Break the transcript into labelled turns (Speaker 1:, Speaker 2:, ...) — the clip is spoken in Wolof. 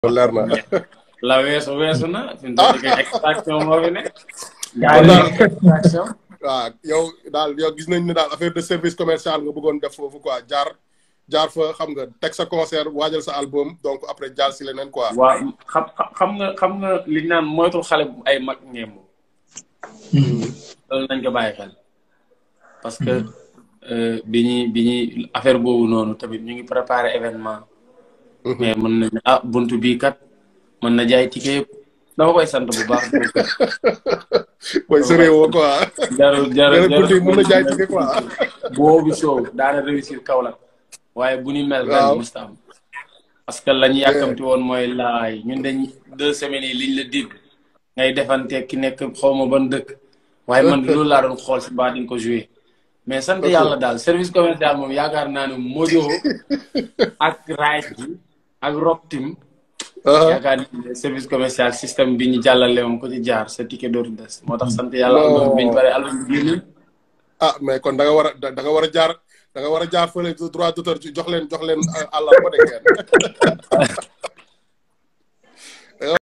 Speaker 1: leer na.
Speaker 2: la weesu weesu na fi mu toll nii extraction moo fi ne. gaa yi extraction.
Speaker 1: waaw yow daal yow gis nañ ne daal affaire de service commercial nga bëggoon def foofu quoi jaar jaar fa xam nga teg sa concert waajal sa album donc après jaar si leneen quoi.
Speaker 2: waaw xam xam nga xam nga li ñu naan moytul xale bu ay mag ngemb. loolu nañ ko bàyyi xel. parce que bi ñuy bi ñuy affaire boobu noonu tamit ñu ngi préparé événement. mais mën nañ ah buntu bii kat mën na jaay ticket yëpp dama koy sant bu baax.
Speaker 1: mooy sa réew quoi.
Speaker 2: jarul jarul
Speaker 1: buntu yi mën na jaay ticket quoi.
Speaker 2: boobu show daana réussir Kaolack waaye bu ni mel. ren musta am parce que lañu yàkkamti woon mooy laay ñun dañ deux semaines yi liñ la dig ngay defante ki nekk xaw ma ban dëkk. waaye man loolu laa doon xool si baa di nga ko joué. mais sant yàlla daal service commercial moom yaakaar naa ne Mojo ak Rice bi ak Rock Team. yaakaar naa ne service commercial système bi ñu jàllale moom ko ci jaar sa ticket dootu des. moo tax sant yàlla album bi ñu pare album bi génn.
Speaker 1: ah mais kon da nga war a da nga war a jaar da nga war a jaar fële droit d'auteur jox leen jox leen àllarba de ngeen.